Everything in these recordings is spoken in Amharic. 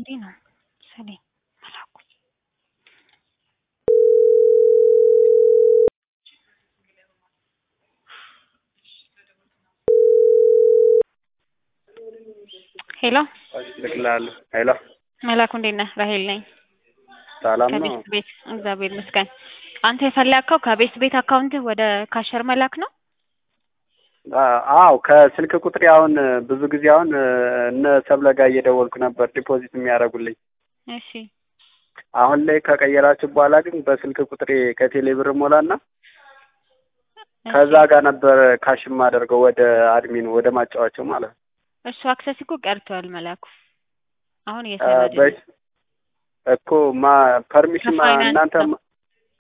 እንዲህ ነው ሰሌ መላኩ ሄሎ ልክልሃለሁ። ሄሎ መላኩ እንዴት ነህ? ራሄል ነኝ ሰላም ነው? ከቤት ቤት እግዚአብሔር ይመስገን። አንተ የፈለግከው ከቤት ቤት አካውንትህ ወደ ካሸር መላክ ነው? አ- አዎ ከስልክ ቁጥሬ አሁን ብዙ ጊዜ አሁን እነ ሰብለ ጋር እየደወልኩ ነበር ዲፖዚት የሚያደርጉልኝ። እሺ አሁን ላይ ከቀየራችሁ በኋላ ግን በስልክ ቁጥሬ ከቴሌ ብር ሞላና ከዛ ጋር ነበር ካሽ የማደርገው ወደ አድሚኑ ወደ ማጫወቻው ማለት ነው። እሱ አክሰስ እኮ ቀርቷል መላኩ። አሁን አ፣ እየሰራ አይደለም። በ- እኮ ማ ፐርሚሽን ማ- ከፋይናንስ እናንተ ነው። ማ-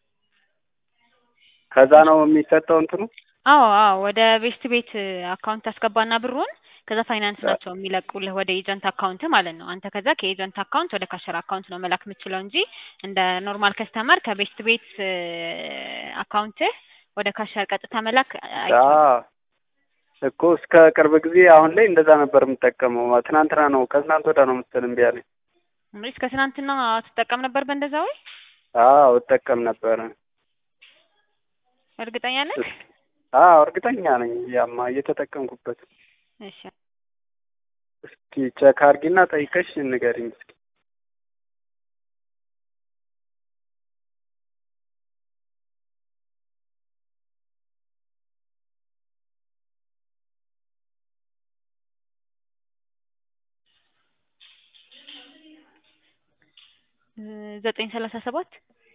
ከዛ ነው የሚሰጠው እንትኑ አዎ አዎ ወደ ቤስት ቤት አካውንት ታስገባና ብሩን ከዛ ፋይናንስ ናቸው የሚለቁልህ ወደ ኤጀንት አካውንት ማለት ነው። አንተ ከዛ ከኤጀንት አካውንት ወደ ካሸር አካውንት ነው መላክ የምትችለው እንጂ እንደ ኖርማል ከስተመር ከቤስት ቤት አካውንትህ ወደ ካሸር ቀጥታ መላክ አይቻልም። አዎ እኮ እስከ ቅርብ ጊዜ አሁን ላይ እንደዛ ነበር የምጠቀመው። ትናንትና ነው ከትናንት ወዳ ነው መሰለኝ እምቢ አለኝ። እንግዲህ እስከ ትናንትና ትጠቀም ነበር በእንደዛ ወይ? አዎ እጠቀም ነበረ። እርግጠኛ ነህ? አዎ እርግጠኛ ነኝ። ያማ እየተጠቀምኩበት። እሺ እስኪ ቼክ አድርጊና ጠይቀሽ ንገሪኝ እስኪ። ዘጠኝ ሰላሳ ሰባት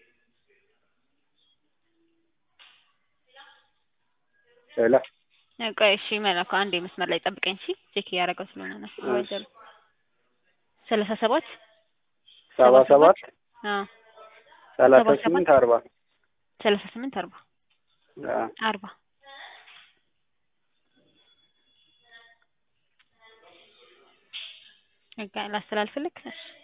ሄሎ ቆይ እሺ መላኩ አንዴ መስመር ላይ ጠብቀኝ እሺ ቼክ እያደረገው ስለሆነ ነው ወደሩ ሰላሳ ሰባት ሰባ ሰባት አዎ ሰላሳ ሰባ ስምንት ሰባት አርባ ሰላሳ ስምንት አርባ አዎ አርባ በቃ ላስተላልፍልክ እሺ